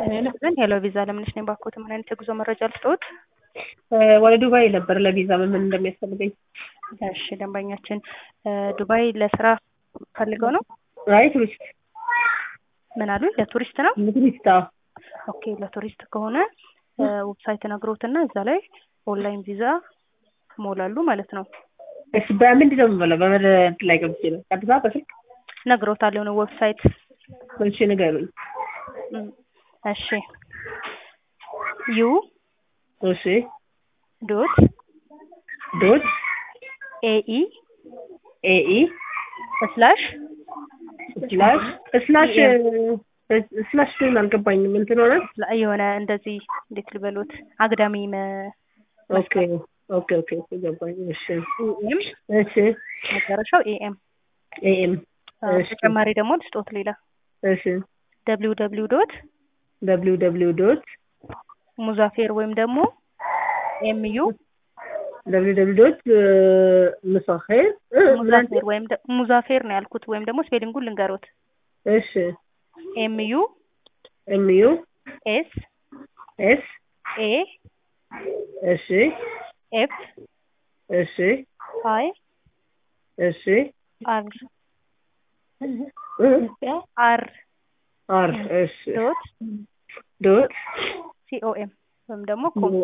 ዘንድ ሄሎ ቪዛ ለምንሽ ነኝ ባኮት ምን አይነት የጉዞ መረጃ ልስጥዎት? ወደ ዱባይ ነበር ለቪዛ ምን ምን እንደሚያስፈልገኝ። እሺ ደንበኛችን ዱባይ ለስራ ፈልገው ነው? አይ ቱሪስት ምን አሉ? ለቱሪስት ነው? ቱሪስት አዎ። ኦኬ ለቱሪስት ከሆነ ዌብሳይት ነግሮትና እዛ ላይ ኦንላይን ቪዛ ሞላሉ ማለት ነው። እሺ በምንድን ነው የምበለው? በመድ ላይ ገብቼ ነው ቀጥታ በስልክ ነግሮታል የሆነ ዌብሳይት እሺ ንገሩኝ። እም፣ እሺ ዩ እሺ ዶት ዶት ኤኢ ኤኢ ስላሽ ስላሽ ስላሽ ስላሽ ግን አልገባኝም። እንትን ሆነ የሆነ እንደዚህ እንዴት ልበሉት አግዳሚ መ- ኦኬ ኦኬ ኦኬ ኦኬ ገባኝ። እሺ ኤም እሺ መጨረሻው ኤኤም ኤኤም እሺ ተጨማሪ ደግሞ ልስጦት ሌላ እሺ ደብሊው ደብሊው ዶት ደብሊው ደብሊው ዶት ሙዛፌር ወይም ደግሞ ኤምዩ ደብሊው ደብሊው ዶት ምሳኼር ሙዛፌር ወይም ደ- ሙዛፌር ነው ያልኩት ወይም ደግሞ ስፔሊንጉን ልንገሮት እሺ ኤምዩ ኤምዩ ኤስ ኤስ ኤ እሺ ኤፍ እሺ አይ እሺ አር እ አር አር እሺ ዶት ዶት ሲኦኤም ወይም ደግሞ ኮም